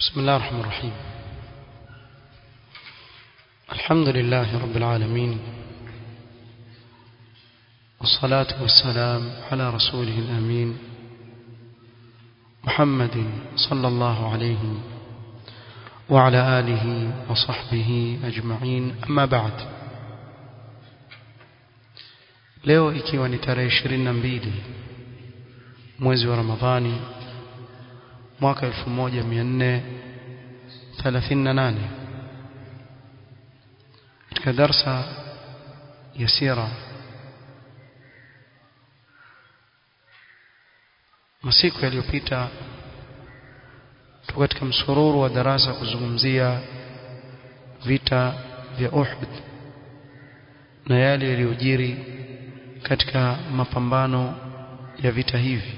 بسم الله الرحمن الرحيم الحمد لله رب العالمين والصلاة والسلام على رسوله الأمين محمد صلى الله عليه وعلى آله وصحبه أجمعين أما بعد leo ikiwa ni tarehe 22 mwezi wa Ramadhani mwaka 1438 katika darsa ya sira masiku yaliyopita tuko katika msururu wa darasa kuzungumzia vita vya Uhud na yale yaliyojiri katika mapambano ya vita hivi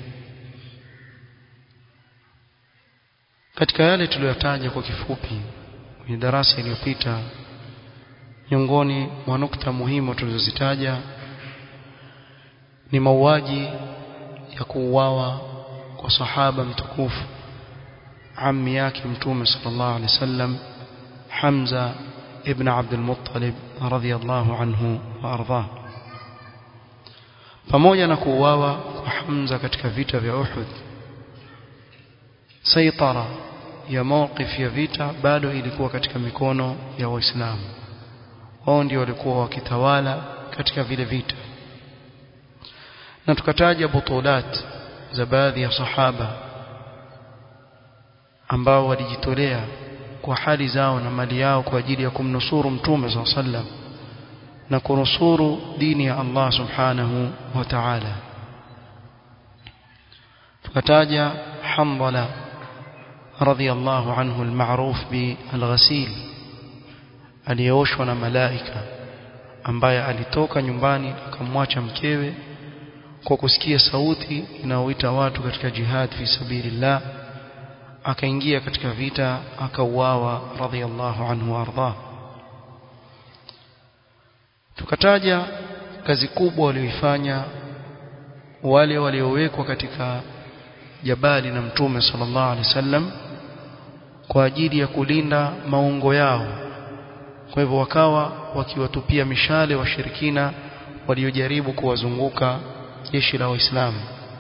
katika yale tuliyotaja kwa kifupi kwenye darasa iliyopita miongoni mwa nukta muhimu tulizozitaja ni mauaji ya kuuawa kwa sahaba mtukufu ammi yake mtume sallallahu alaihi wasallam Hamza ibn Abdul Muttalib radhiyallahu anhu wa ardhah pamoja na kuuawa kwa Hamza katika vita vya Uhud saitara ya mawqif ya vita bado ilikuwa katika mikono ya waislamu wao ndio walikuwa wakitawala katika vile vita na tukataja butulat za baadhi ya sahaba ambao walijitolea kwa hali zao na mali yao kwa ajili ya kumnusuru mtume SAW sallam na kunusuru dini ya Allah subhanahu wa ta'ala tukataja Hamdala radhiyallahu anhu almaruf bi alghasil aliyeoshwa na malaika ambaye alitoka nyumbani akamwacha mkewe kwa kusikia sauti inayoita watu katika jihad fi sabilillah akaingia katika vita akauawa radhiyallahu anhu arda tukataja kazi kubwa walioifanya wale waliowekwa katika jabali na mtume sallallahu alaihi wasallam kwa ajili ya kulinda maungo yao kwa hivyo wakawa wakiwatupia mishale washirikina waliojaribu kuwazunguka jeshi la waislamu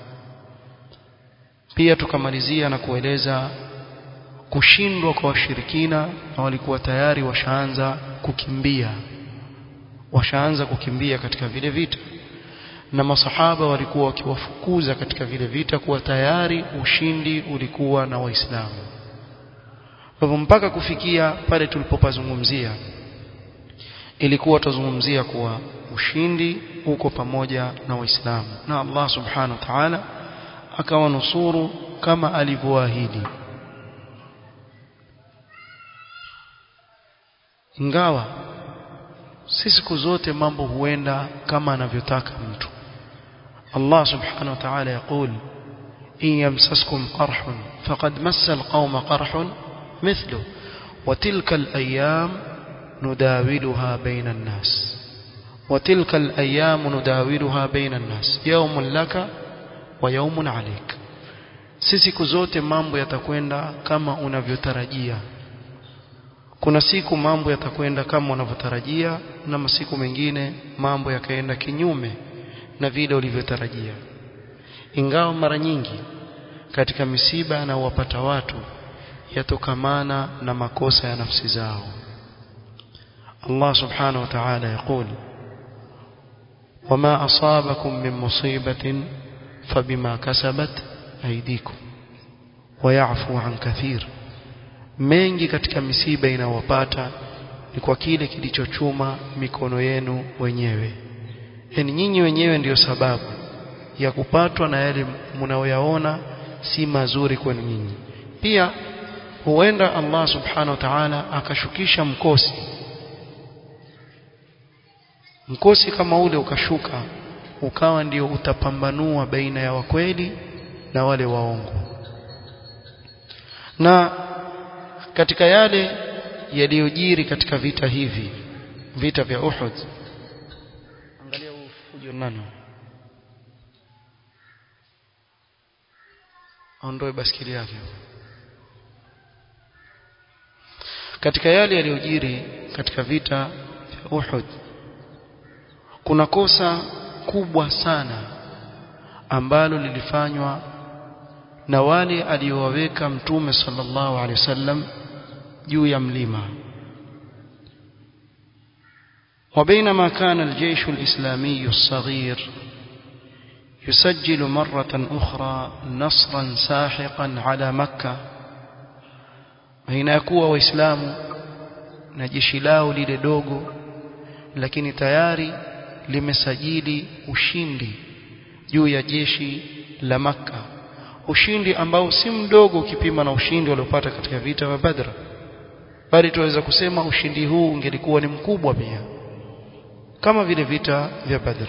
pia tukamalizia na kueleza kushindwa kwa washirikina na walikuwa tayari washaanza kukimbia washaanza kukimbia katika vile vita na masahaba walikuwa wakiwafukuza katika vile vita kuwa tayari ushindi ulikuwa na waislamu kwa hivyo mpaka kufikia pale tulipopazungumzia ilikuwa tuzungumzia kuwa ushindi uko pamoja na waislamu na Allah subhanahu wa ta'ala akawanusuru kama alivyoahidi ingawa si siku zote mambo huenda kama anavyotaka mtu Allah subhanahu wa ta'ala يقول إن يمسسكم قرح فقد مس القوم قرح مثله وتلك الأيام نداولها بين الناس وتلك الأيام نداولها بين الناس يوم لك ويوم عليك si siku zote mambo yatakwenda kama unavyotarajia kuna siku mambo yatakwenda kama unavyotarajia na masiku mengine mambo yakaenda kinyume na vile ulivyotarajia ingawa mara nyingi katika misiba na wapata watu yatokamana na makosa ya nafsi zao Allah subhanahu wa ta'ala يقول وما أصابكم من مصيبة فبما كسبت أيديكم ويعفو عن كثير mengi katika misiba inawapata ni kwa kile kilichochuma mikono yenu wenyewe yani nyinyi wenyewe ndiyo sababu ya kupatwa na yale mnaoyaona si mazuri kwenu nyinyi pia huenda Allah subhanahu wa ta'ala akashukisha mkosi mkosi kama ule ukashuka ukawa ndio utapambanua baina ya wakweli na wale waongo na katika yale yaliyojiri katika vita hivi vita vya Uhud angalia ufujo nani aondoe baskeli yake katika yale yaliyojiri katika vita vya Uhud kuna kosa kubwa sana ambalo lilifanywa na wale aliowaweka mtume sallallahu alaihi wasallam juu ya mlima وبينما كان الجيش الإسلامي الصغير يسجل مرة أخرى نصرا ساحقا على مكة بين يكون وإسلام نجيش lao lile dogo lakini tayari limesajili ushindi juu ya jeshi la Makka ushindi ambao si mdogo ukipima na ushindi waliopata katika vita vya Badr bali tuweza kusema ushindi huu ungelikuwa ni mkubwa pia kama vile vita vya Badr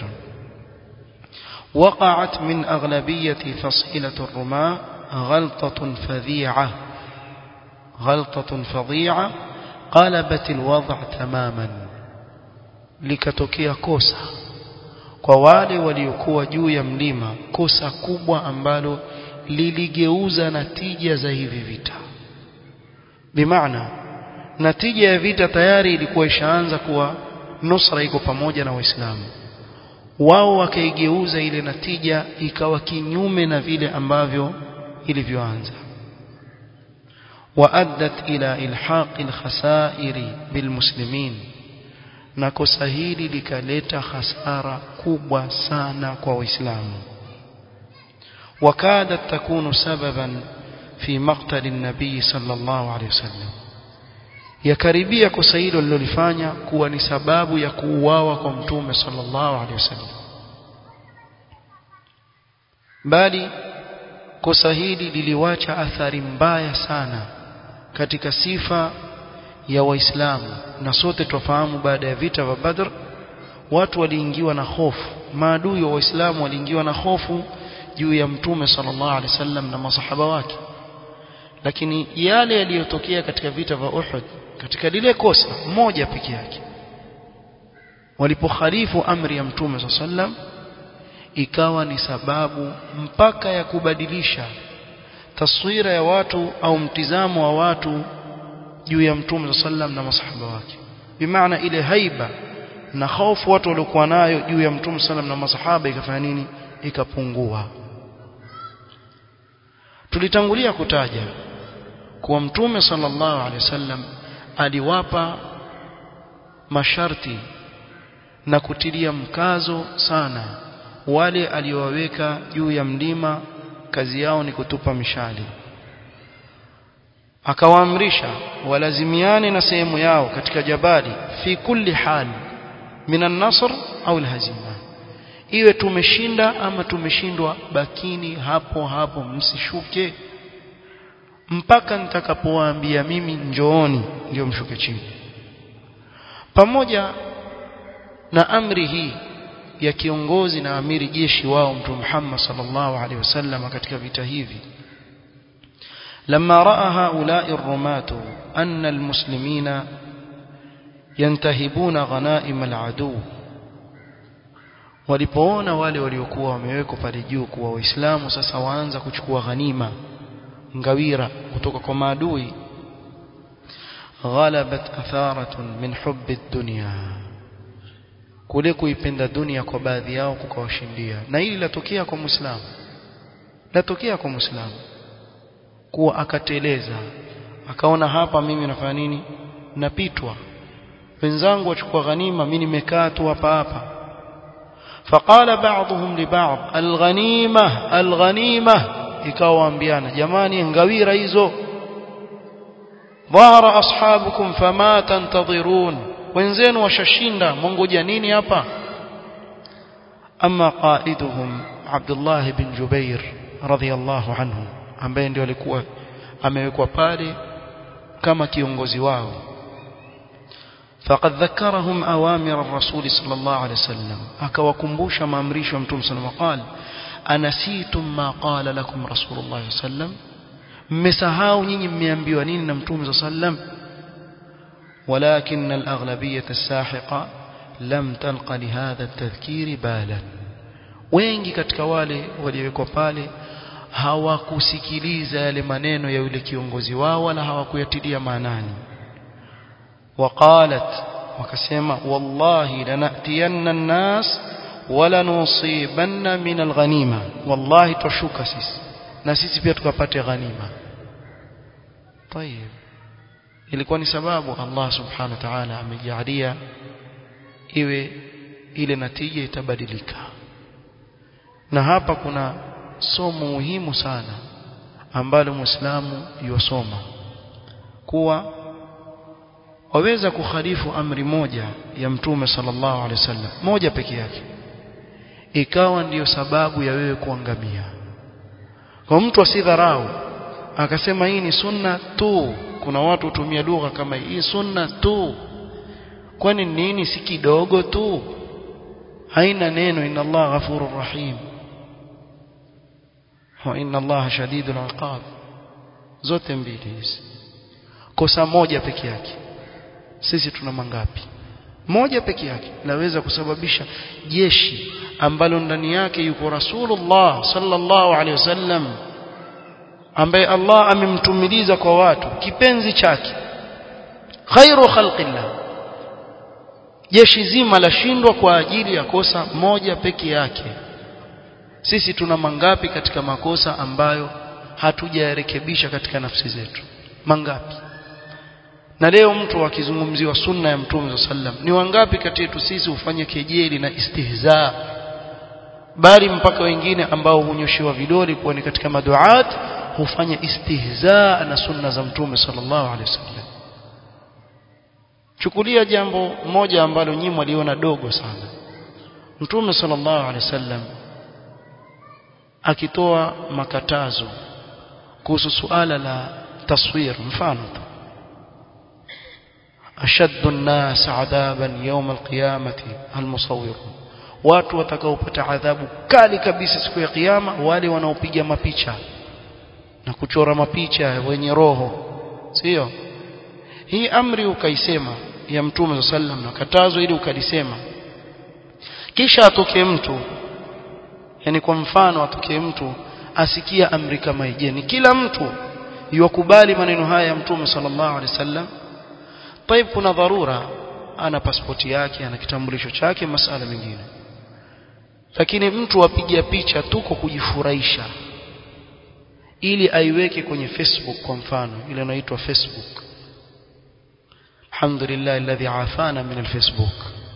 وقعت من أغلبية فصيلة الرماة غلطة فظيعة غلطة فظيعة قلبت الوضع تماما likatokea kosa kwa wale waliokuwa juu ya mlima kosa kubwa ambalo liligeuza natija za hivi vita bimaana natija ya vita tayari ilikuwa ishaanza kuwa nusra iko pamoja na waislamu wao wakaigeuza ile natija ikawa kinyume na vile ambavyo ilivyoanza وأدت إلى إلحاق الخسائر بالمسلمين na kosa hili likaleta hasara kubwa sana kwa waislamu wakadat takunu sababan fi maqtali nabii sallallahu alayhi wasallam yakaribia kosa hilo lilolifanya kuwa ni sababu ya kuuawa kwa mtume sallallahu alayhi wasallam bali kosa hili liliwacha athari mbaya sana katika sifa ya waislamu na sote tufahamu baada ya vita vya Badr watu waliingiwa na hofu maadui wa waislamu waliingiwa na hofu juu ya mtume sallallahu alaihi wasallam na masahaba wake lakini yale yaliyotokea katika vita vya Uhud katika lile kosa moja peke yake walipokhalifu amri ya mtume sallallahu alaihi wasallam ikawa ni sababu mpaka ya kubadilisha taswira ya watu au mtizamo wa watu juu ya mtume sallam na masahaba wake bimaana ile haiba na hofu watu waliokuwa nayo juu ya mtume sallam na masahaba ikafanya nini ikapungua tulitangulia kutaja kuwa mtume sallallahu alaihi wasallam aliwapa masharti na kutilia mkazo sana wale aliowaweka juu ya mlima kazi yao ni kutupa mishali akawaamrisha walazimiane na sehemu yao katika jabali fi kulli hal minan nasr au alhazima iwe tumeshinda ama tumeshindwa bakini hapo hapo msishuke mpaka nitakapowaambia mimi njooni ndio mshuke chini pamoja na amri hii ya kiongozi na amiri jeshi wao mtume Muhammad sallallahu alaihi wasallam katika vita hivi لما راى هؤلاء الرماة ان المسلمين ينتهبون غنائم العدو walipoona wale waliokuwa wamewekwa pale juu kuwa waislamu sasa waanza kuchukua ghanima ngawira kutoka kwa maadui ghalabat atharatun min hubbi dunya kule kuipenda dunia kwa baadhi yao kukawashindia na hili latokea kwa muislamu latokea kwa muislamu kuwa akateleza akaona hapa mimi nafanya nini napitwa wenzangu wachukua ghanima mimi nimekaa tu hapa hapa فقال بعضهم لبعض الغنيمه الغنيمه ikawaambiana jamani ngawira hizo dhahara ashabukum fama tantadhirun wenzenu washashinda mongoja nini hapa ama qaiduhum Abdullah bin Jubair radhiyallahu anhu ambaye ndio alikuwa amewekwa pale kama kiongozi wao فقد ذكرهم اوامر الرسول صلى الله عليه وسلم akawakumbusha maamrisho ya mtume صلى الله عليه وسلم anasitum ma qala lakum rasulullah sallam mmesahau nyinyi mmeambiwa nini na mtume sallam ولكن الأغلبية الساحقة لم تلق لهذا التذكير بالا wengi katika wale waliowekwa pale hawakusikiliza yale maneno ya yule kiongozi wao wala hawakuyatilia maanani وقالت وكسما والله لنأتين الناس ولنصيبن من الغنيمة والله تشوك سيس na sisi pia tukapate ghanima طيب ilikuwa ni sababu Allah subhanahu wa ta'ala amejalia iwe ile natija itabadilika na hapa kuna somo muhimu sana ambalo muislamu yosoma kuwa waweza kukhalifu amri moja ya mtume sallallahu alaihi wasallam moja peke yake ikawa ndiyo sababu ya wewe kuangamia kwa mtu asidharau akasema hii ni sunna tu kuna watu hutumia lugha kama hii sunna tu kwani nini si kidogo tu haina neno inna Allah ghafurur rahim wa inna Allah shadidul iqab zote mbili hizi kosa moja peke yake sisi tuna mangapi moja peke yake laweza kusababisha jeshi ambalo ndani yake yuko Rasulullah sallallahu alaihi wasallam ambaye Allah amemtumiliza kwa watu kipenzi chake khairu khalqillah jeshi zima lashindwa kwa ajili ya kosa moja peke yake sisi tuna mangapi katika makosa ambayo hatujayarekebisha katika nafsi zetu mangapi na leo mtu akizungumziwa sunna ya mtume sallam ni wangapi kati yetu sisi hufanya kejeli na istihza bali mpaka wengine ambao hunyoshiwa vidole kuwa ni katika maduat hufanya istihza na sunna za mtume sallallahu alaihi wasallam chukulia jambo moja ambalo nyinyi mliona dogo sana mtume sallallahu alaihi wasallam akitoa makatazo kuhusu suala la taswir mfano tu ashaddu an-nas adaban yawm al-qiyamati al-musawwirun watu watakaopata adhabu kali kabisa siku ya kiyama wale wanaopiga mapicha na kuchora mapicha wenye roho sio hii amri ukaisema ya mtume sallam na katazo ili ukalisema kisha atokee mtu yani kwa mfano atokee mtu asikia amri kama hii je ni kila mtu yuwakubali maneno haya ya mtume sallallahu alaihi wasallam طيب kuna dharura ana pasipoti yake ana kitambulisho chake masala mengine lakini mtu apiga picha tu kwa kujifurahisha ili aiweke kwenye Facebook kwa mfano ile inaitwa Facebook alhamdulillah alladhi afana min alfacebook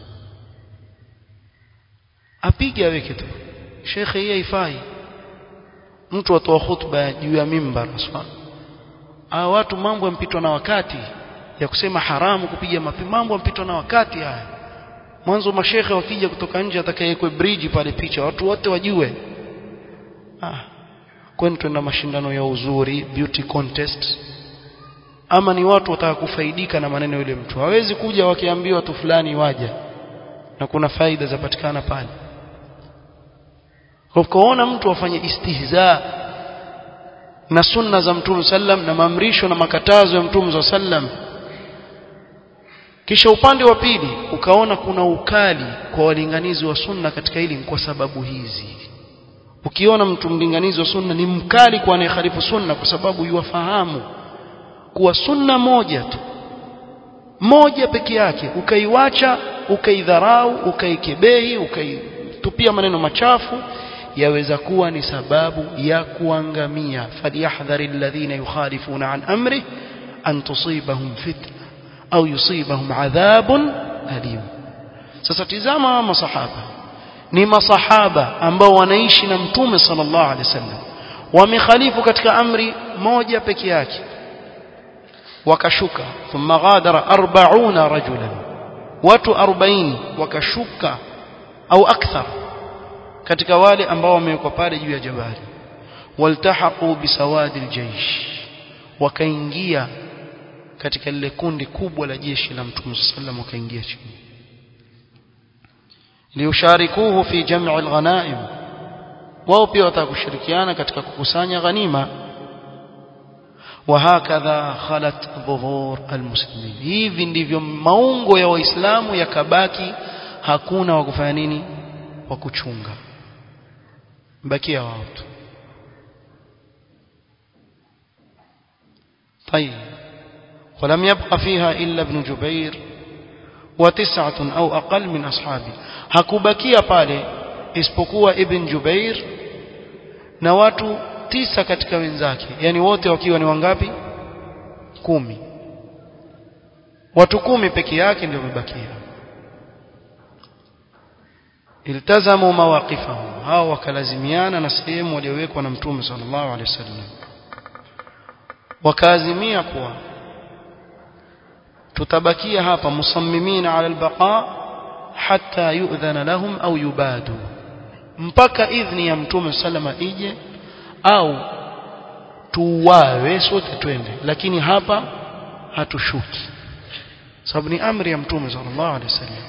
apige aweke tu shekhe hii haifai mtu atoa khutba juu ya mimbar aswa hawa watu mambo yampitwa na wakati ya kusema haramu kupiga mapi mambo yampitwa na wakati haya mwanzo mashekhe wakija kutoka nje atakayekwe bridge pale picha watu wote wajue ah kwani tuna mashindano ya uzuri beauty contest ama ni watu wataka kufaidika na maneno yule mtu hawezi kuja wakiambiwa watu fulani waja na kuna faida zapatikana pale kwa kuona mtu afanye istihza na sunna za mtume sallam na maamrisho na makatazo ya mtume sallam kisha upande wa pili ukaona kuna ukali kwa walinganizi wa sunna katika hili kwa sababu hizi ukiona mtu mlinganizi wa sunna ni mkali kwa anayeharifu sunna kwa sababu yuwafahamu kuwa sunna moja tu moja peke yake ukaiwacha ukaidharau ukaikebehi ukaitupia maneno machafu yaweza kuwa ni sababu ya kuangamia falyahdhari alladhina yukhalifuna an amri an tusibahum fitna au yusibahum adhabun alim sasa tizama masahaba ni masahaba ambao wanaishi na mtume sallallahu alaihi wasallam wamekhalifu katika amri moja peke yake wakashuka thumma ghadara 40 rajulan watu 40 wakashuka au akthar katika wale ambao wamewekwa pale juu ya jabali waltahaqu bisawadi aljaysh wakaingia katika lile kundi kubwa la jeshi la mtume sallam wakaingia chini liusharikuhu fi jam'i alghanaim wao pia watakushirikiana katika kukusanya ghanima وهكذا خلت ظهور المسلمين hivi ndivyo maungo ya waislamu yakabaki hakuna wa kufanya nini wa kuchunga bakia wao tu طيب ولم يبق فيها إلا ابن جبير وتسعة أو أقل من أصحابه hakubakia pale isipokuwa ibn Jubair na watu tisa katika wenzake yani wote wakiwa ni wangapi kumi watu kumi peke yake ndio wamebakia iltazamu mawaqifahum hao wakalazimiana na sehemu waliowekwa na mtume sallallahu alaihi wasallam wakaazimia kuwa tutabakia hapa musammimina ala albaqa hatta yu'dhana lahum au yubadu mpaka idhni ya mtume sallama ije au tuwawe sote twende lakini hapa hatushuki sababu ni amri ya mtume sallallahu alaihi wasallam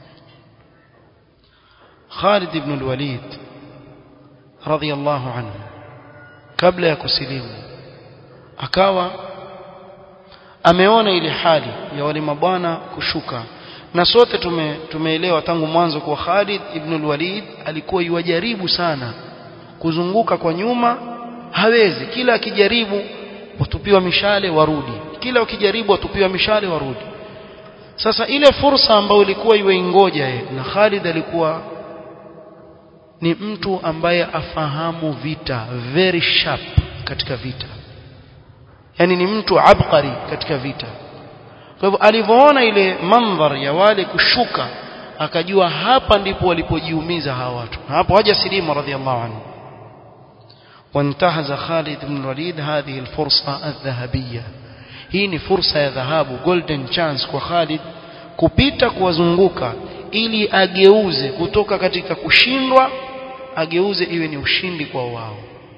Khalid ibn al-Walid radiyallahu anhu kabla ya kusilimu akawa ameona ile hali ya wale mabwana kushuka na sote tume, tumeelewa tangu mwanzo kwa Khalid ibn al-Walid alikuwa yuwajaribu sana kuzunguka kwa nyuma hawezi kila akijaribu watupiwa mishale warudi kila ukijaribu watupiwa mishale warudi sasa ile fursa ambayo ilikuwa iwe ingoja yeye na Khalid alikuwa ni mtu ambaye afahamu vita very sharp katika vita yani ni mtu abqari katika vita kwa hivyo alivyoona ile mandhar ya wale kushuka akajua hapa ndipo walipojiumiza hawa watu hapo haja silimu radhiallahu anhu وانتهز خالد بن الوليد هذه الفرصة الذهبية hii ni fursa ya dhahabu golden chance kwa Khalid kupita kuwazunguka ili ageuze kutoka katika kushindwa ageuze iwe ni ushindi kwa wao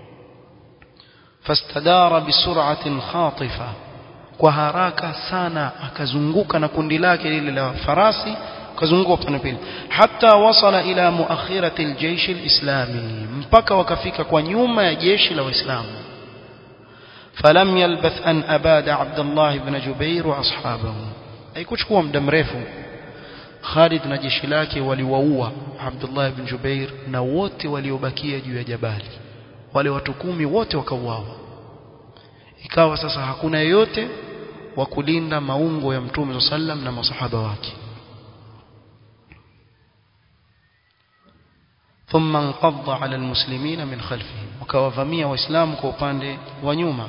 fastadara bisur'atin khatifa kwa haraka sana akazunguka na kundi lake lile la farasi akazunguka upande pili hata wasala ila muakhirati aljaysh alislami mpaka wakafika kwa nyuma ya jeshi la waislamu فلم يلبث أن أباد عبد الله بن جبير وأصحابه أي كشكوا muda mrefu Khalid na jeshi lake waliwaua Abdullah ibn Jubair na wote waliobakia juu ya jabali wale watu kumi wote wakauawa ikawa sasa hakuna yeyote wa kulinda maungo ya Mtume sallam na masahaba wake ثم انقض على المسلمين من خلفهم وكوافمia waislamu kwa upande wa nyuma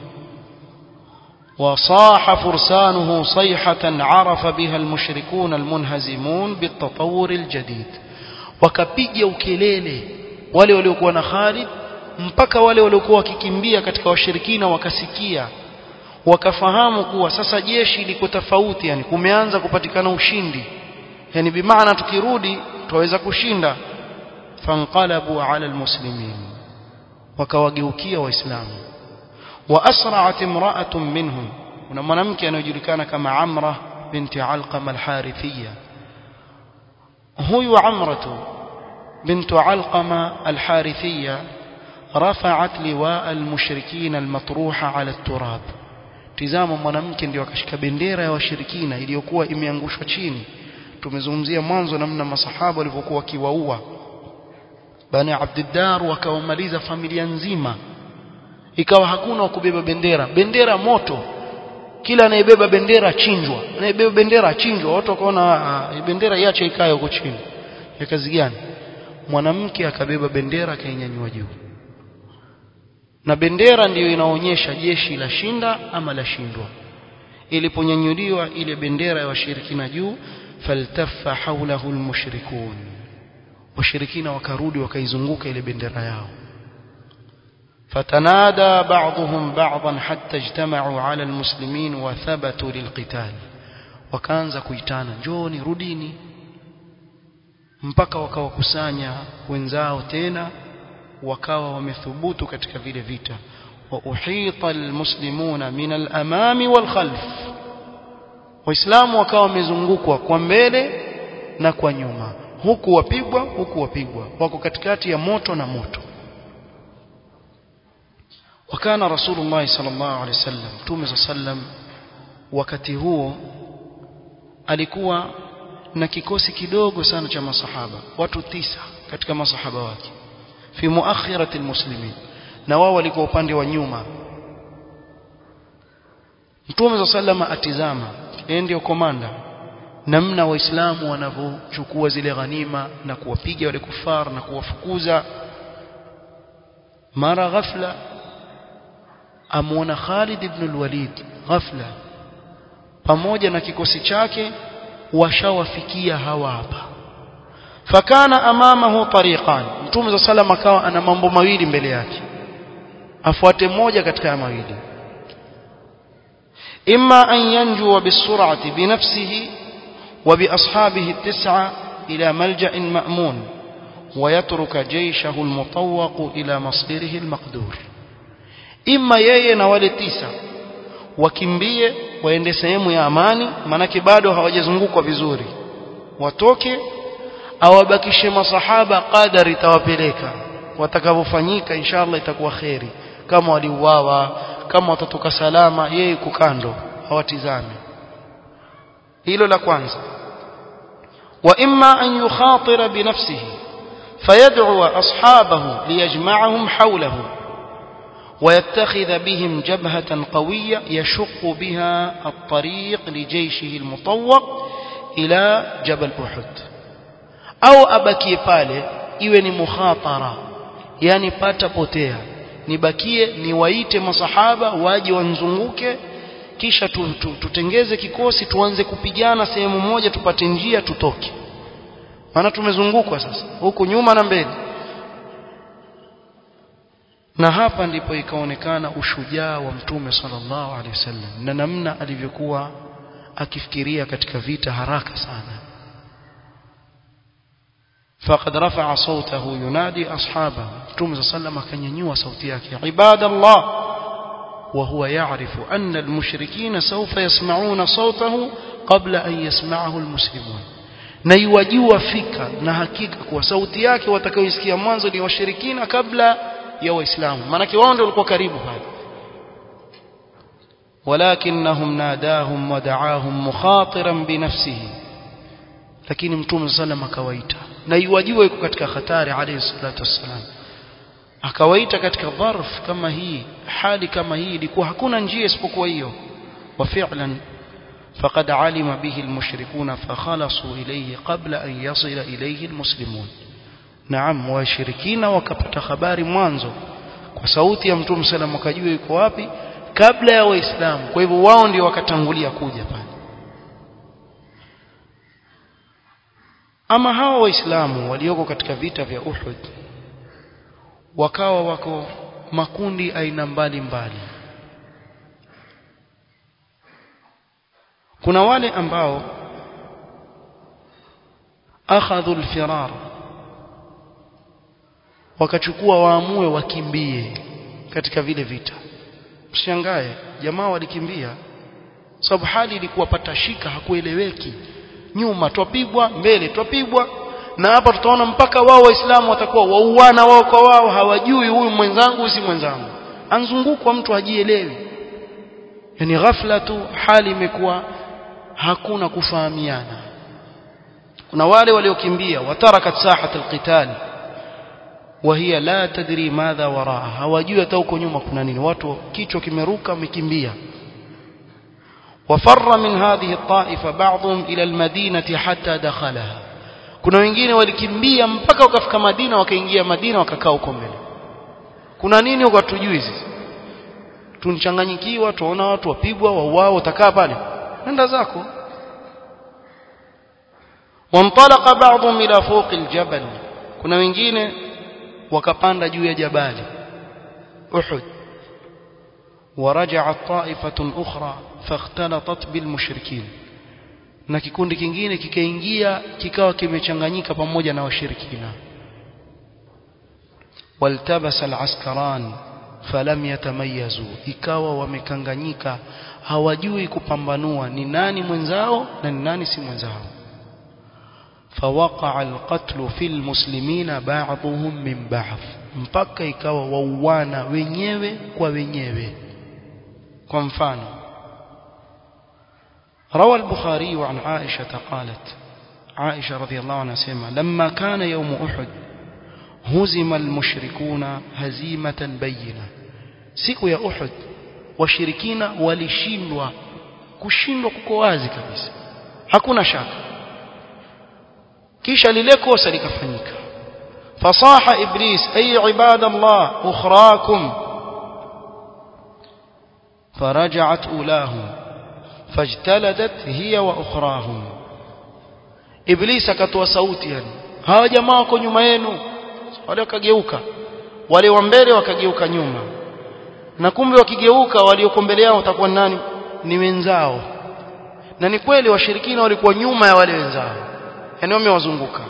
وصاح فرسانه صيحة عرف بها المشركون المنهزمون بالتطور الجديد wakapiga ukelele wale waliokuwa na Khalid mpaka wale waliokuwa wakikimbia katika washirikina wakasikia wakafahamu kuwa sasa jeshi liko tofauti yani kumeanza kupatikana ushindi yani bimaana tukirudi tuweza kushinda fanqalabu ala almuslimin wakawageukia waislamu وأسرعت امرأة منهم kuna mwanamke anayejulikana kama Amra binti Alqama al-Harithiyya huyu Amratu bintu Alqama al-Harithiyya rafa'at liwa al-mushrikin al-matruha 'ala at-turab tizama mwanamke ndio akashika bendera ya washirikina iliyokuwa imeangushwa chini tumezungumzia mwanzo namna masahaba walivyokuwa wakiwaua bani Abdiddar wakawamaliza familia nzima ikawa hakuna wa kubeba bendera bendera moto kila anayebeba bendera achinjwa anayebeba bendera achinjwa watu wakaona bendera iache ikae huko chini ya kazi gani mwanamke akabeba bendera akainyanyua juu na bendera ndiyo inaonyesha jeshi la shinda ama la shindwa iliponyanyuliwa ile bendera ya washirikina juu faltaffa hawlahu almushrikun washirikina wakarudi wakaizunguka ile bendera yao فتنادى بعضهم بعضا حتى اجتمعوا على المسلمين وثبتوا للقتال wakaanza kuitana njoni rudini mpaka wakawakusanya wenzao tena wakawa wamethubutu katika vile vita wa uhita almuslimuna min alamami walkhalf waislamu wakawa wamezungukwa kwa mbele na kwa nyuma huku wapigwa huku wapigwa wako katikati ya moto na moto وكان رسول الله صلى الله عليه وسلم تومه صلى الله عليه وسلم wakati huo alikuwa na kikosi kidogo sana cha masahaba watu tisa katika masahaba wake fi muakhirati almuslimin na wao walikuwa upande wa nyuma Mtume za salama atizama yeye ndio komanda namna waislamu wanavyochukua zile ghanima na kuwapiga wale kufar na kuwafukuza mara ghafla amuona Khalid ibn al-Walid ghafla pamoja na kikosi chake washawafikia hawa hapa fakana amamahu tariqan mtume za salama akawa ana mambo mawili mbele yake afuate moja katika ya mawili imma an yanjua bisur'ati binafsihi wa biashabihi at-tis'a ila malja'in ma'mun ويترك جيشه المطوق إلى مصيره المقدور إما yeye na wale tisa wakimbie waende sehemu ya amani manake bado hawajazungukwa vizuri watoke awabakishe masahaba qadari tawapeleka watakavyofanyika inshallah itakuwa kheri kama waliuawa kama watatoka salama yeye kukando hawatizame hilo la kwanza wa imma an yukhatira binafsihi فيدعو أصحابه ليجمعهم حوله ويتخذ بهم جبهة قوية يشق بها الطريق لجيشه المطوق إلى جبل أحد أو أبكي pale iwe ni mukhatara yani pata potea nibakie niwaite masahaba waje wanzunguke kisha tutengeze kikosi tuanze kupigana sehemu moja tupate njia tutoke maana tumezungukwa sasa huku nyuma na mbele na hapa ndipo ikaonekana ushujaa wa mtume sallallahu alaihi wasallam na namna alivyokuwa akifikiria katika vita haraka sana فقد رفع صوته ينادي أصحابه متوم صلى الله عليه وسلم akanyanyua sauti yake عباد الله وهو يعرف أن المشركين سوف يسمعون صوته قبل أن يسمعه المسلمون na iwajua fika na hakika kuwa sauti yake watakayoisikia mwanzo ni washirikina kabla ya waislamu maanake wao ndio walikuwa karibu pale walakinnahum nadahum wadaahum mukhatiran binafsihi lakini mtume sallam akawaita na iwajua yuko katika hatari alayhi salatu wassalam akawaita katika dharf kama hii hali kama hii ilikuwa hakuna njia isipokuwa hiyo wa fi'lan فقد علم به المشركون فخلصوا إليه قبل أن يصل إليه المسلمون نعم وشركين wakapata habari mwanzo kwa sauti ya mtume sallam wakajua yuko wapi kabla ya waislamu kwa hivyo wao ndio wakatangulia kuja pale ama hawa waislamu walioko katika vita vya Uhud wakawa wako makundi aina mbali mbali kuna wale ambao akhadhu alfirar wakachukua waamue wakimbie katika vile vita mshangae jamaa walikimbia sababu hali ilikuwa pata shika hakueleweki nyuma twapigwa mbele twapigwa na hapa tutaona mpaka wao waislamu watakuwa wauana wao kwa wao hawajui huyu mwenzangu si mwenzangu anzungukwa mtu hajielewi yani ghafla tu hali imekuwa hakuna kufahamiana kuna wale waliokimbia watarakat sahat alqital وهي لا تدري ماذا وراءها hawajui hata huko nyuma kuna nini watu kichwa kimeruka wamekimbia وفر من هذه الطائفة بعضهم إلى المدينة حتى دخلها kuna wengine walikimbia mpaka wakafika Madina wakaingia Madina wakakaa huko mbele kuna nini huko hatujui sisi tunchanganyikiwa tuona watu wapigwa wauao utakaa pale nenda zako وانطلق بعضهم الى فوق الجبل kuna wengine wakapanda juu ya jabali Uhud ورجعت طائفة أخرى فاختلطت بالمشركين na kikundi kingine kikaingia kikawa kimechanganyika pamoja na washirikina waltabasa alaskaran falam yatamayazu ikawa wamekanganyika hawajui kupambanua ni nani mwenzao na ni nani si mwenzao فوقع القتل في المسلمين بعضهم من بعض mpaka ikawa wauana wenyewe kwa wenyewe kwa mfano روى البخاري عن عائشة قالت عائشة رضي الله عنها سيما لما كان يوم أحد هزم المشركون هزيمة بينة siku ya Uhud washirikina walishindwa kushindwa kuko wazi kabisa hakuna shaka kisha lile kosa likafanyika fasaha iblis ay ibadallah ukhrakum فرجعت أولاهم فاجتلدت هي وأخراهم إبليس akatoa sauti yani hawa jamaa wako nyuma yenu wale wakageuka wale wa mbele wakageuka nyuma na kumbe wakigeuka walioko mbele yao watakuwa nani ni wenzao na ni kweli washirikina walikuwa nyuma ya wale wenzao yani wamewazunguka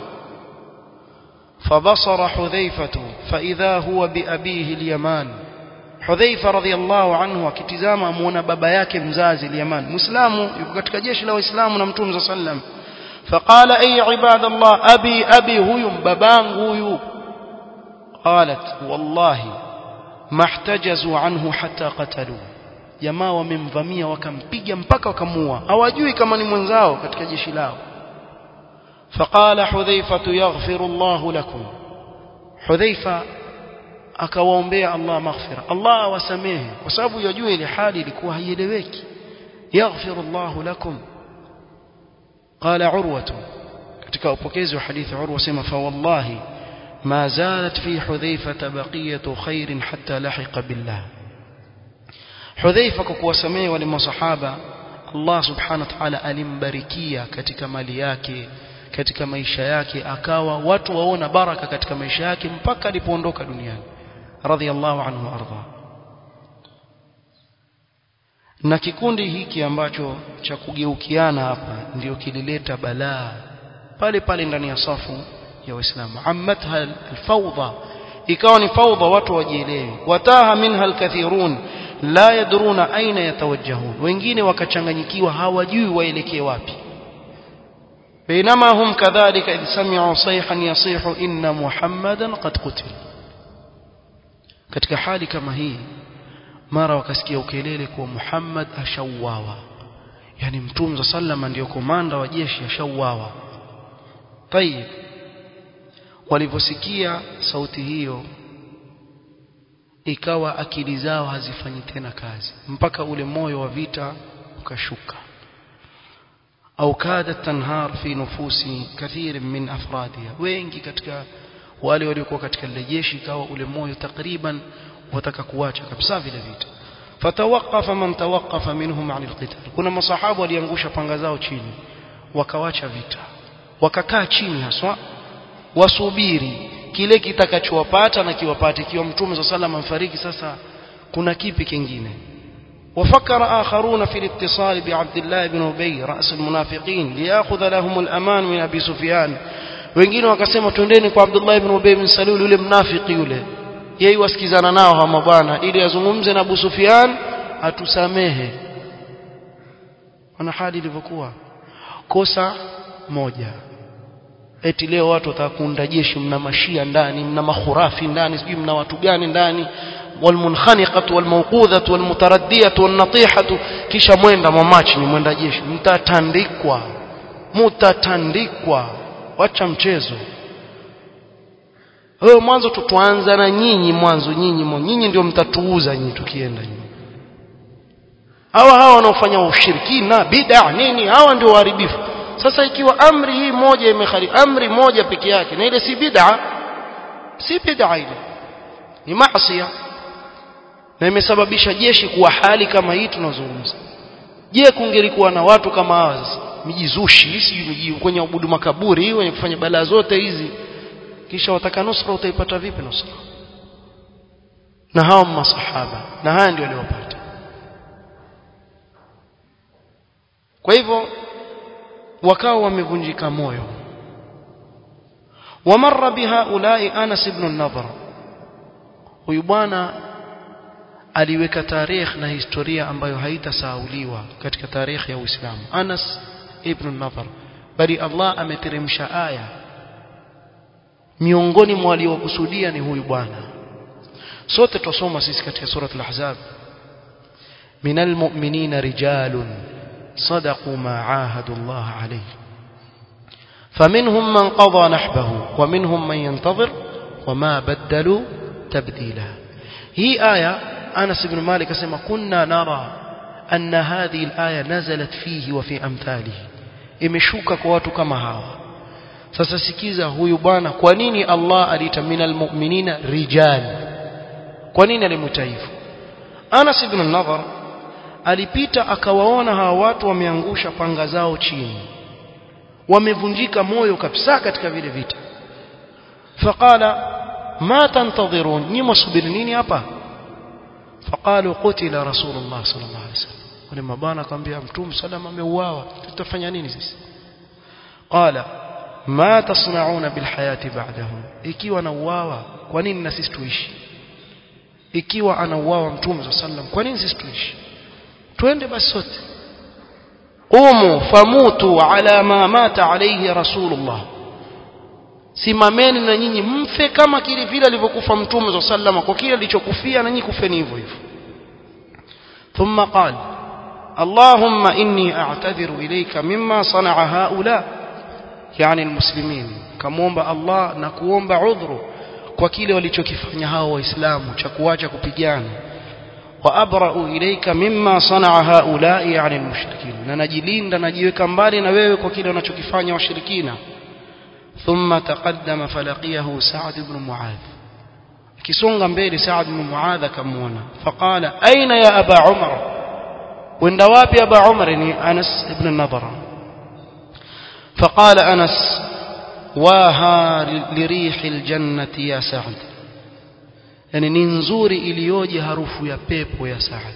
فبصر حذيفة فإذا هو بأبيه اليمان Hudhaifa radhiallahu anhu akitizama amuona baba yake mzazi Yaman Muislamu yuko katika jeshi la Waislamu na Mtume sallam faqala ay ibadallah abi abi huyu babangu huyu qalat wallahi mahtajazu anhu hatta qatalu jamaa wamemvamia wakampiga mpaka wakamuua hawajui kama ni mwenzao katika jeshi lao faqala hudhaifa yaghfiru Allahu lakum hudhaifa akawaombea Allah maghfira Allah awasamehe kwa sababu yajua ile hali ilikuwa haieleweki yaghfiru Allah lakum qala urwa katika upokezi wa hadithi urwa sema fa wallahi ma zalat fi hudhaifa baqiyatu khairin hatta lahiqa billah hudhaifa kwa kuwasamehe wale masahaba Allah subhanahu wa ta'ala alimbarikia katika mali yake katika maisha yake akawa watu waona baraka katika maisha yake mpaka alipoondoka duniani radhiallahu anhu arda na kikundi hiki ambacho cha kugeukiana hapa ndio kilileta balaa pale pale ndani ya safu ya waislamu ammatha alfawdha ikawa ni fawdha watu wajielewi wataha minha alkathirun la yadruna aina yatawajjahun wengine wakachanganyikiwa hawajui waelekee wapi بينما هم كذلك إذ سمعوا صيحا يصيح إن محمدا قد قتل katika hali kama hii mara wakasikia ukelele kuwa Muhammad ashauawa yani mtume sallama ndio komanda wa jeshi ashauawa tayib waliposikia sauti hiyo ikawa akili zao hazifanyi tena kazi mpaka ule moyo wa vita ukashuka au kadat tanhar fi nufusi kathir min afradiha wengi katika wale waliokuwa katika lile jeshi ikawa ule moyo takriban wataka kuacha kabisa vile vita fatawaqafa man tawaqafa minhum an alqital kuna masahabu waliangusha panga zao chini wakawacha vita wakakaa chini haswa wasubiri kile kitakachowapata na kiwapate kiwa mtume صلى الله عليه sasa kuna kipi kingine وفكر آخرون في الاتصال بعبد الله بن أبي رأس المنافقين ليأخذ لهم الأمان من أبي سفيان wengine wakasema twendeni kwa Abdullah ibn Ubay bin Salul yule mnafiki yule yeye wasikizana nao hawa mabwana ili azungumze na Abu Sufyan atusamehe wana hali ilivyokuwa kosa moja eti leo watu watakunda jeshi mna mashia ndani mna mahurafi ndani sijui mna watu gani ndani والمنخنقة والموقوذة والمتردية والنطيحة kisha mwenda mwamachi ni mwenda jeshi mtatandikwa mtatandikwa wacha mchezo wewe mwanzo tutuanza na nyinyi mwanzo nyinyi nyinyi ndio mtatuuza nyinyi tukienda nyinyi hawa hawa wanaofanya ushirikina bid'a nini hawa ndio waharibifu sasa ikiwa amri hii moja imekhali amri moja peke yake na ile si bid'a si bid'a ile ni maasi na imesababisha jeshi kuwa hali kama hii tunazungumza je kungelikuwa na watu kama hawa sasa mijizushi sijui miji kwenye ubudu makaburi wenye kufanya balaa zote hizi kisha wataka nusra utaipata vipi nusra na hawa masahaba na haya ndio waliopata kwa hivyo wakawa wamevunjika moyo wamarra bihaulai Anas ibn an-Nadhr huyu bwana aliweka tarehe na historia ambayo haitasahauliwa katika tarehe ya Uislamu Anas ibn an-Nadhr bali Allah ameteremsha aya miongoni mwa waliokusudia ni huyu bwana sote tusoma sisi katika surat al-ahzab minal mu'minina rijalun صدقوا ما عاهدوا الله عليه فمنهم من قضى نحبه ومنهم من ينتظر وما بدلوا تبديلا هي آية Anas ibn Malik asema kunna nara anna hadhihi al-aya nazalat fihi wa fi amthalihi imeshuka kwa watu kama hawa sasa sikiza huyu bwana kwa nini Allah aliita minal mu'minina rijal kwa nini alimuita hivyo Anas ibn Nadhar alipita akawaona hawa watu wameangusha panga zao chini wamevunjika moyo kabisa katika vile vita faqala ma tantadhirun ni msubiri nini hapa faqalu qutila rasulullah sallallahu alaihi wasallam wale mabana akamwambia mtume sallam ameuawa tutafanya nini sisi qala ma tasnauna bilhayati ba'dahu ikiwa anauawa kwa nini na sisi tuishi ikiwa anauawa mtume sallam kwa nini sisi tuishi twende basi sote qumu famutu ala ma mata alayhi rasulullah simameni na nyinyi mfe kama kile vile alivyokufa mtume sallam kwa kile alichokufia na nyinyi kufeni hivyo hivyo thumma qala اللهم إني أعتذر إليك مما صنع هؤلاء يعني المسلمين كموomba Allah na kuomba udhuru kwa kile walichokifanya hao waislamu cha kuacha kupigana wa abra'u ilayka mimma sana'a haula yani almushrikin na najilinda najiweka mbali na wewe kwa kile wanachokifanya washirikina thumma taqaddama falaqiyahu Sa'd ibn Mu'adh kisonga mbele Sa'd ibn Mu'adh akamuona faqala aina ya aba Umar wenda wapi aba Umar ni Anas ibn Nadhara فقال أنس واها لريح الجنة يا سعد يعني ننزوري إليوجي هروف يا بيبو يا سعد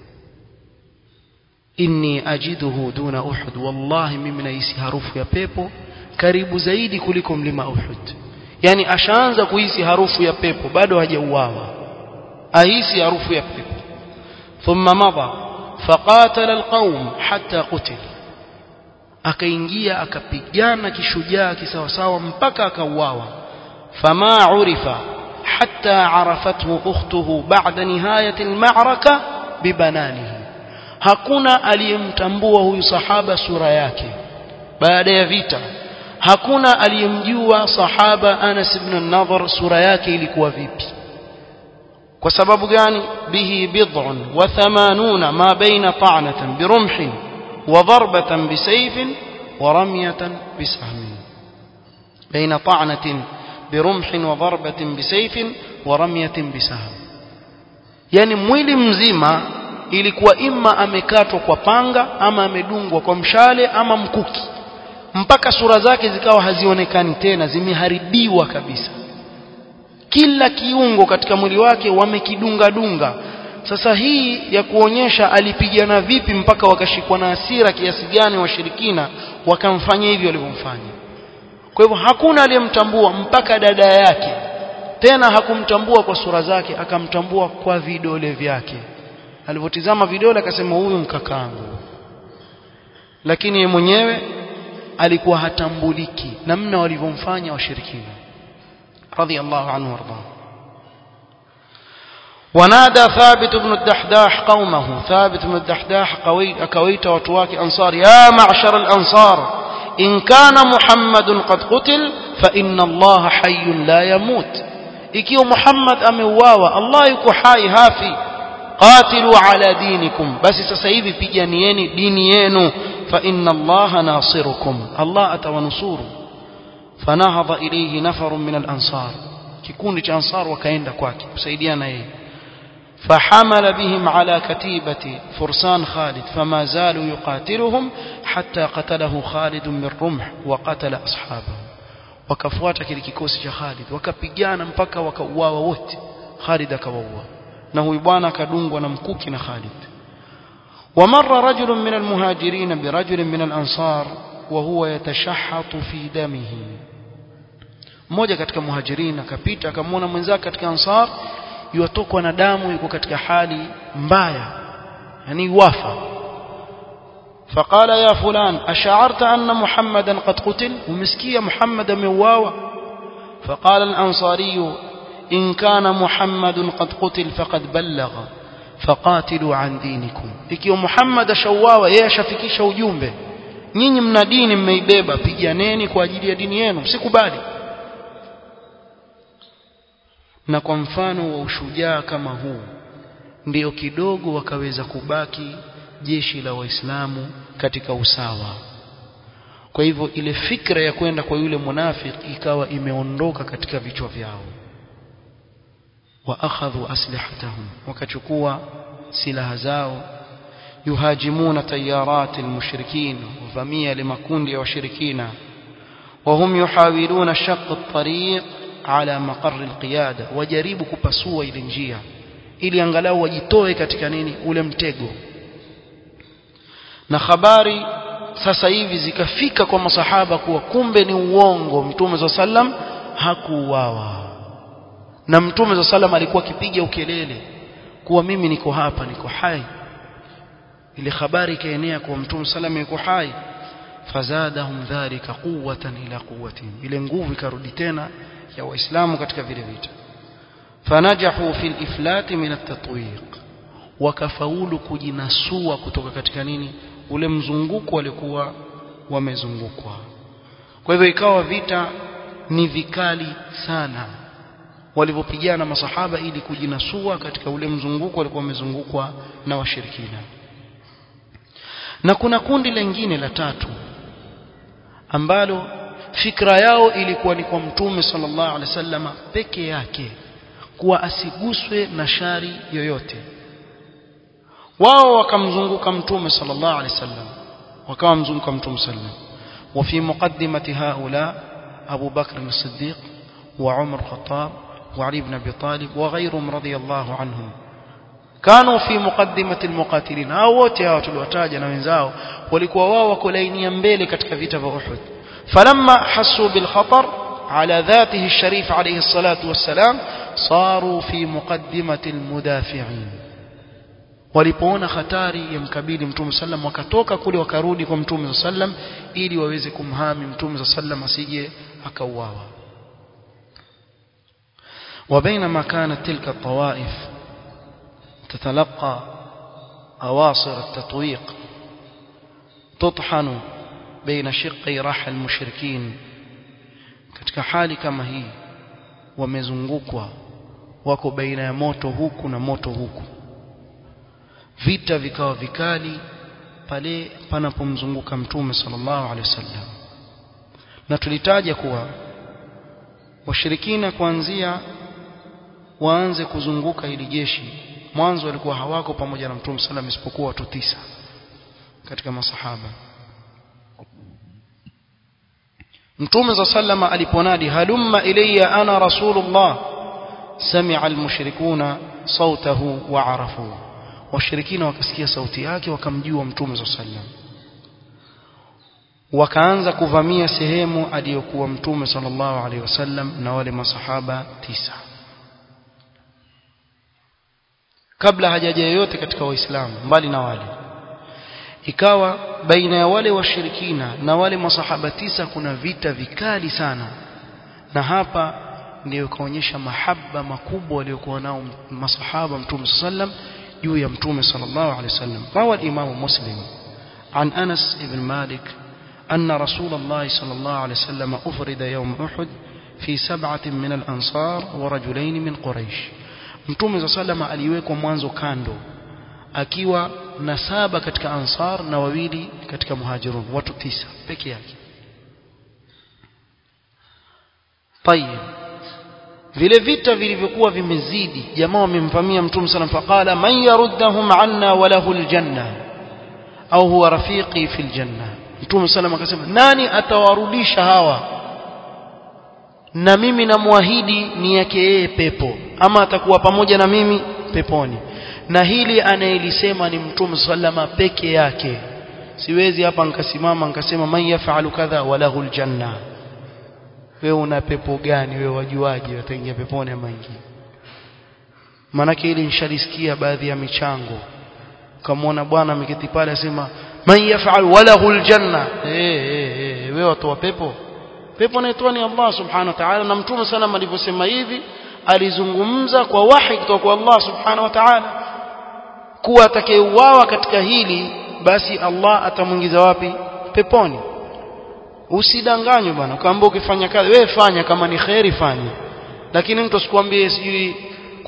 إني أجده دون أحد والله ممن يسي هروف يا بيبو karibu zaidi kuliko mlima Uhud yani ashaanza kuhisi harufu ya pepo bado hajauawa ahisi harufu ya pepo thumma madha faqatala alqaum hatta qutila akaingia akapigana kishujaa kisawasawa mpaka akauawa fama urifa hatta arafathu ukhtuhu ba'da nihayati alma'raka bibananihi hakuna aliyemtambua huyu sahaba sura yake baada ya vita hakuna aliyemjua sahaba Anas ibn an-Nadhr sura yake ilikuwa vipi kwa sababu gani bihi bid'un wa thamanuna ma baina ta'natan birumhin وضربة بسيف ورمية بسهم بين طعنة برمح وضربة بسيف ورمية بسهم يعني mwili mzima ilikuwa imma amekatwa kwa panga ama amedungwa kwa mshale ama mkuki mpaka sura zake zikawa hazionekani tena zimeharibiwa kabisa kila kiungo katika mwili wake wamekidunga dunga sasa hii ya kuonyesha alipigana vipi mpaka wakashikwa na hasira kiasi gani washirikina wakamfanyia hivyo walivyomfanya kwa hivyo hakuna aliyemtambua mpaka dada yake tena hakumtambua kwa sura zake akamtambua kwa vidole vyake alivyotizama vidole akasema huyu mkakangu lakini yeye mwenyewe alikuwa hatambuliki namna walivyomfanya washirikina radhiallahu anhu warḍah ونادى ثابت بن الدحداح قومه ثابت بن الدحداح أكويت وتواك أنصار يا معشر الأنصار إن كان محمد قد قتل فإن الله حي لا يموت ikiwa Muhammad ameuawa Allah yuko hai hafi qatilu ala dinikum basi sasa hivi piganieni dini yenu fa inna Allah nasirukum Allah atawanusuru fanahadha ilayhi nafarun min al-ansar kikundi cha ansar wakaenda kwake kusaidiana yeye فحمل بهم على كتيبة فرسان خالد فما زالوا يقاتلهم حتى قتله خالد من رمح وقتل أصحابه wakafuata kile kikosi cha Khalid wakapigana mpaka wakauawa wote Khalid akawaua na huyu bwana akadungwa na mkuki na Khalid ومر رجل من المهاجرين برجل من الأنصار وهو يتشحط في دمه mmoja katika muhajirin akapita akamwona mwenzake katika ansar yuatokwa na damu yuko katika hali mbaya yani wafa فقال يا فلان أشعرت أن محمدا قد قتل ومسكية محمد مواوى فقال الأنصاري إن كان محمد قد قتل فقد بلغ فقاتلوا عن دينكم ikiwa Muhammad shauawa yeye ashafikisha ujumbe nyinyi mna dini mmeibeba piganeni kwa ajili ya dini yenu msikubali na kwa mfano wa ushujaa kama huu ndio kidogo wakaweza kubaki jeshi la waislamu katika usawa kwa hivyo ile fikra ya kwenda kwa yule munafiki ikawa imeondoka katika vichwa vyao wa akhadhu aslihatahum wakachukua silaha zao yuhajimuna tayarat almushrikin wavamia limakundi ya washirikina وهم يحاولون شق الطريق على مقر القيادة وجaribu kupasua ile njia ili angalau wajitoe katika nini ule mtego na habari sasa hivi zikafika kwa masahaba kuwa kumbe ni uongo mtume za sallam hakuuawa na mtume za sallam alikuwa akipiga ukelele kuwa mimi niko hapa niko hai ile habari ikaenea kwa mtume sallam yuko hai fazadahum dhalika quwwatan ila quwwatihim ile nguvu ikarudi tena ya waislamu katika vile vita fanajahu fil iflati min at-tatwiq wakafaulu kujinasua kutoka katika nini ule mzunguko walikuwa wamezungukwa kwa hivyo ikawa vita ni vikali sana walivyopigana masahaba ili kujinasua katika ule mzunguko walikuwa wamezungukwa na washirikina na kuna kundi lingine la tatu ambalo fikra yao ilikuwa ni kwa mtume sallallahu alaihi wasallam peke yake kuwa asiguswe na shari yoyote wao wakamzunguka mtume sallallahu alaihi wasallam wakawa mzunguka mtume sallam وفي مقدمة هؤلاء أبو بكر الصديق وعمر الخطاب وعلي بن أبي طالب وغيرهم رضي الله عنهم كانوا في مقدمة المقاتلين hao wote hao tuliwataja na wenzao walikuwa wao wako laini mbele katika vita vya Uhud فلما حسوا بالخطر على ذاته الشريف عليه الصلاة والسلام صاروا في مقدمة المدافعين walipoona hatari ya mkabili mtume sallam wakatoka kule wakarudi kwa mtume sallam ili waweze kumhami mtume sallam asije akauawa وبينما كانت تلك الطوائف تتلقى أواصر التطويق تطحن بين شقي رحى المشركين katika hali kama hii wamezungukwa wako baina ya moto huku na moto huku vita vikawa vikali pale panapomzunguka mtume sallallahu alaihi wasallam na tulitaja kuwa washirikina kuanzia waanze kuzunguka hili jeshi mwanzo walikuwa hawako pamoja na mtume sallam isipokuwa watu tisa katika masahaba mtume za sallama aliponadi halumma ilayya ana rasulullah sami'a almushrikuna sautahu wa arafu washirikina wakasikia sauti yake wakamjua mtume za sallam wakaanza kuvamia sehemu aliyokuwa mtume sallallahu alaihi wasallam na wale masahaba tisa kabla hajaja yoyote katika waislamu mbali na wale ikawa baina ya wale washirikina na wale masahaba tisa kuna vita vikali sana na hapa ndio ikaonyesha mahaba makubwa waliokuwa nao masahaba mtume sallam juu ya mtume sallallahu alaihi wasallam rawa al-imam muslim عن أنس بن مالك أن رسول الله صلى الله عليه وسلم أفرد يوم أحد في سبعة من الأنصار ورجلين من قريش mtume za salama aliwekwa mwanzo kando akiwa na saba katika ansar na wawili katika muhajirun watu tisa peke yake tayeb vile vita vilivyokuwa vimezidi jamaa wamemvamia mtume sallam faqala man yaruddahum anna wa lahu aljanna au huwa rafiqi fil janna mtume sallam akasema nani atawarudisha hawa na mimi namwahidi ni yake yeye pepo ama atakuwa pamoja na mimi peponi na hili anayelisema ni mtume sallama peke yake siwezi hapa nikasimama nikasema man yafalu kadha walahu aljanna wewe una pepo gani wewe wajuaje wataingia peponi ama ingi maanake hili nishalisikia baadhi ya michango ukamwona bwana ameketi pale asema man yafal walahu aljanna eh eh eh wewe watu wa pepo pepo anaitwa ni Allah subhanahu wa ta'ala na mtume sana alivyosema hivi alizungumza kwa wahi kutoka kwa Allah subhanahu wa ta'ala kuwa atakayeuawa katika hili basi Allah atamwingiza wapi peponi usidanganywe bwana kwamba ukifanya kazi wewe fanya kama ni khairi fanya lakini mtu asikwambie sijui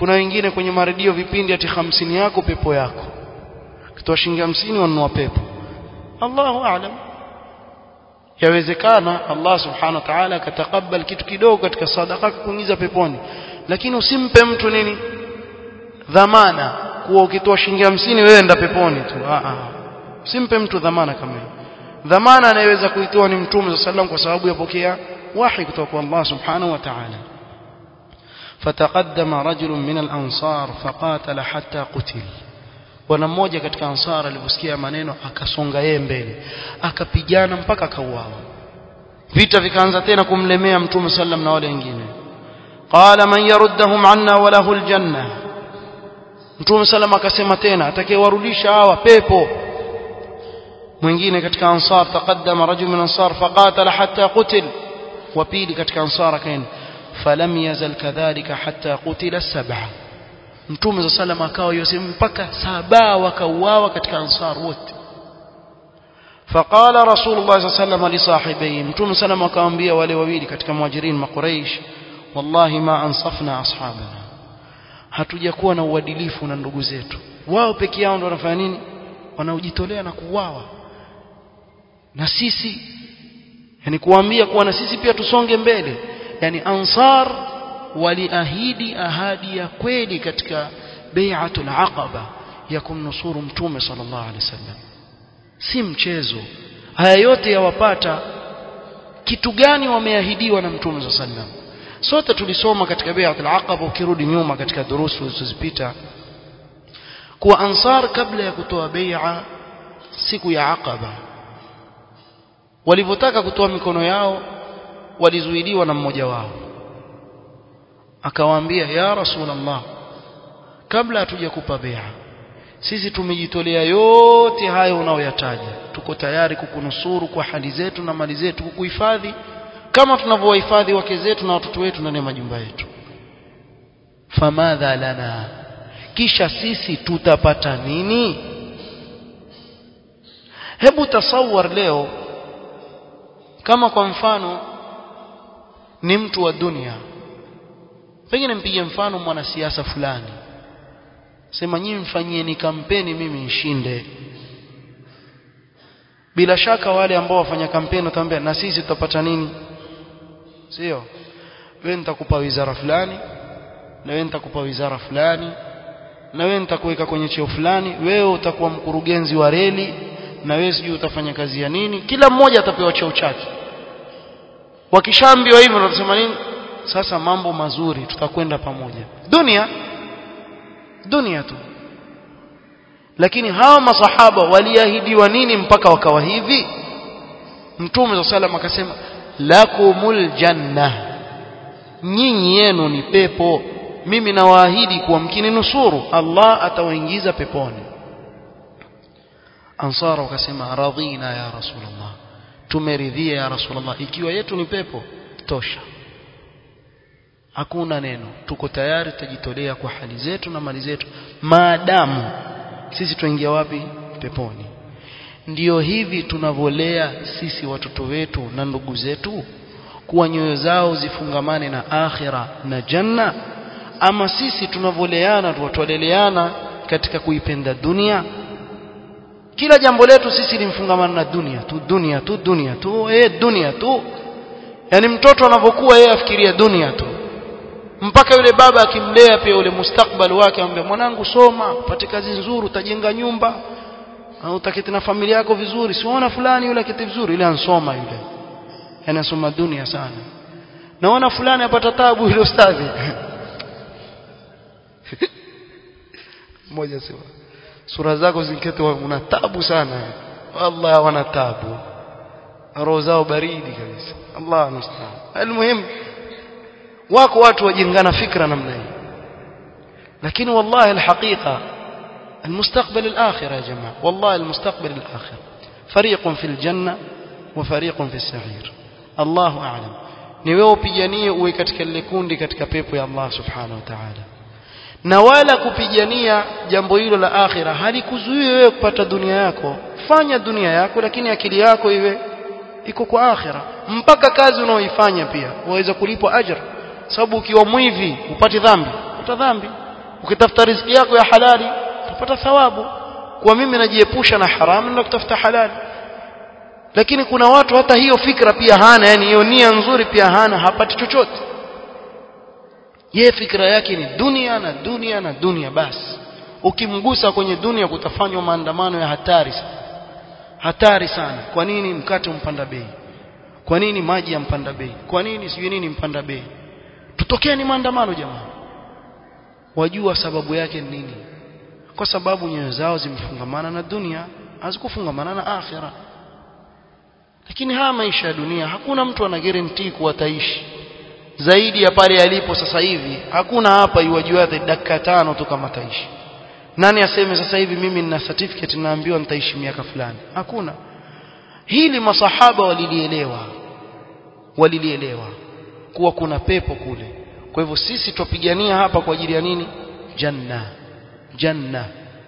kuna wengine kwenye maredio vipindi ati hamsini yako pepo yako kitoa shilingi hamsini wanunua pepo Allahu a'lam yawezekana Allah subhanahu wa ta'ala akatakabal kitu kidogo katika sadaka kuingiza peponi lakini usimpe mtu nini dhamana kuwa ukitoa shilingi hamsini wewe enda peponi tu a a usimpe mtu dhamana kama hiyo dhamana anayeweza kuitoa ni mtume sallam kwa sababu yapokea wahi kutoka kwa Allah subhanahu wa ta'ala فتقدم رجل من الأنصار فقاتل حتى قتل bwana mmoja katika ansara aliposikia maneno akasonga yeye mbele akapigana mpaka akauawa vita vikaanza tena kumlemea mtume sallam na wale wengine qala man yaruddahum anna wa lahu aljanna mtume sallam akasema tena atakayewarudisha hawa pepo mwingine katika ansar taqaddama rajul min ansar faqatala hatta qutil wa pili katika ansar akaenda falam yazal kadhalika hatta qutila sab'a mtume za sallam akawa yosema mpaka saba wakauawa katika ansar wote فقال رسول الله صلى الله عليه وسلم لصاحبيه متوم سلام akamwambia wale wawili katika muhajirin makuraish wallahi ma ansafna ashabana hatujakuwa na uadilifu na ndugu zetu wao peke yao ndio wanafanya nini wanaojitolea na kuuawa na sisi yani kuambia kuwa na sisi pia tusonge mbele yani ansar waliahidi ahadi ya kweli katika bai'atul aqaba ya kumnusuru mtume sallallahu alaihi wasallam si mchezo haya yote yawapata kitu gani wameahidiwa na mtume sallallahu alaihi wasallam sote tulisoma katika bai'atul aqaba ukirudi nyuma katika durusu zilizopita kuwa ansar kabla ya kutoa bai'a siku ya aqaba walivyotaka kutoa mikono yao walizuiliwa na mmoja wao akawaambia ya rasulullah kabla hatujakupa bai'a sisi tumejitolea yote hayo unaoyataja tuko tayari kukunusuru kwa hali zetu na mali zetu kukuhifadhi kama tunavyowahifadhi wake zetu na watoto wetu ndani ya majumba yetu famadha lana kisha sisi tutapata nini hebu tasawar leo kama kwa mfano ni mtu wa dunia pengine mpige mfano mwanasiasa fulani sema nyinyi mfanyieni kampeni mimi nishinde bila shaka wale ambao wafanya kampeni wataambia na sisi tutapata nini sio wewe nitakupa wizara fulani na wewe nitakupa wizara fulani na wewe nitakuweka kwenye cheo fulani wewe utakuwa mkurugenzi wa reli na wewe sijui utafanya kazi ya nini kila mmoja atapewa cheo chake wakishaambiwa hivyo watasema nini sasa mambo mazuri tutakwenda pamoja dunia dunia tu lakini hawa masahaba waliahidiwa nini mpaka wakawa hivi mtume wa sallam akasema lakumul janna nyinyi yenu ni pepo mimi nawaahidi kuwa mkininusuru Allah atawaingiza peponi ansara wakasema radhina ya rasulullah tumeridhia ya rasulullah ikiwa yetu ni pepo tosha hakuna neno tuko tayari tutajitolea kwa hali zetu na mali zetu maadamu sisi tuingia wapi peponi ndiyo hivi tunavolea sisi watoto wetu na ndugu zetu kuwa nyoyo zao zifungamane na akhira na janna ama sisi tunavoleana tuwatoleleana katika kuipenda dunia kila jambo letu sisi limfungamana na dunia tu dunia tu dunia tu eh dunia tu yani mtoto anavyokuwa yeye afikiria dunia tu mpaka yule baba akimlea pia ule mustakbali wake amwambia mwanangu soma upate kazi nzuri utajenga nyumba au utaketi na familia yako vizuri siona fulani yule akiti vizuri yule ansoma yule anasoma dunia sana naona fulani apata tabu yule ustadhi mmoja sema sura zako zinkete una tabu sana wallahi wana tabu roho zao baridi kabisa Allah musta'an almuhim wako watu wajengana fikra namna hii lakini wallahi alhaqiqa المستقبل الآخرة يا جماعة والله المستقبل الآخرة فريق في الجنة وفريق في السعير الله أعلم ni wewe upiganie uwe katika lile kundi katika pepo ya Allah subhanahu wa ta'ala na wala kupigania jambo hilo la akhira halikuzuii wewe kupata dunia yako fanya dunia yako lakini akili yako iwe iko kwa akhira mpaka kazi unaoifanya pia waweza kulipwa ajra sababu ukiwa mwivi upate dhambi uta dhambi ukitafuta riziki yako ya halali utapata thawabu kwa mimi najiepusha na haramu na kutafuta halali lakini kuna watu hata hiyo fikra pia hana yani hiyo nia nzuri pia hana hapati chochote yeye fikra yake ni dunia na dunia na dunia basi ukimgusa kwenye dunia kutafanywa maandamano ya hatari sana hatari sana kwa nini mkate umpanda bei kwa nini maji yampanda bei kwa nini sijui nini mpanda bei tutokeni maandamano jamani wajua sababu yake ni nini kwa sababu nyoyo zao zimefungamana na dunia hazikufungamana na akhira lakini haya maisha ya dunia hakuna mtu ana guarantee kuwa ataishi zaidi ya pale yalipo sasa hivi hakuna hapa iwajua dakika tano tu kama taishi nani aseme sasa hivi mimi nina certificate naambiwa nitaishi miaka fulani hakuna hili masahaba walilielewa walilielewa kuwa kuna pepo kule kwa hivyo sisi tupigania hapa kwa ajili ya nini janna janna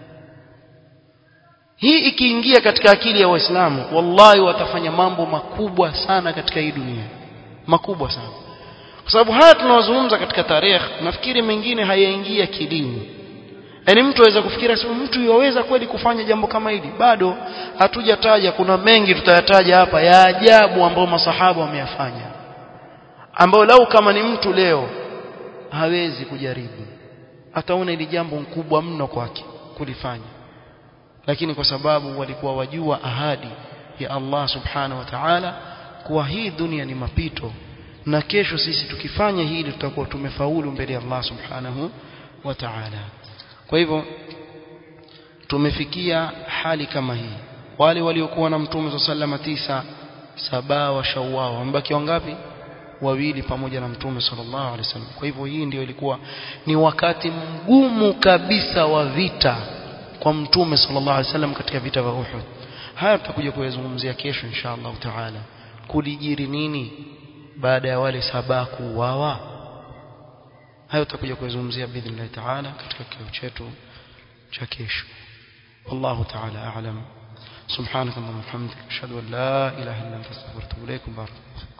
hii ikiingia katika akili ya waislamu wallahi watafanya mambo makubwa sana katika hii dunia makubwa sana kwa sababu haya tunawazungumza katika tarehe nafikiri mengine hayaingia kidini yaani mtu aweza kufikira sema mtu yaweza kweli kufanya jambo kama hili bado hatujataja kuna mengi tutayataja hapa ya ajabu ambayo masahaba wameyafanya ambayo lau kama ni mtu leo hawezi kujaribu ataona ili jambo kubwa mno kwake kulifanya lakini kwa sababu walikuwa wajua ahadi ya Allah subhanahu wa ta'ala kuwa hii dunia ni mapito na kesho sisi tukifanya hili tutakuwa tumefaulu mbele ya Allah subhanahu wa ta'ala kwa hivyo tumefikia hali kama hii wale waliokuwa na mtume sallallahu tisa saba wa shawwal wambaki wangapi wawili pamoja na mtume sallallahu alaihi wasallam kwa hivyo hii ndio ilikuwa ni wakati mgumu kabisa wa vita kwa mtume sallallahu alaihi wasallam katika vita vya Uhud haya tutakuja kuyazungumzia kesho insha Allah taala kulijiri nini baada ya wale saba kuuawa hayo tutakuja kuyazungumzia biidhnillah taala katika kikao chetu cha kesho wallahu taala a'lam سبحانك اللهم وبحمدك اشهد ان لا اله الا انت استغفرك واتوب اليك بارك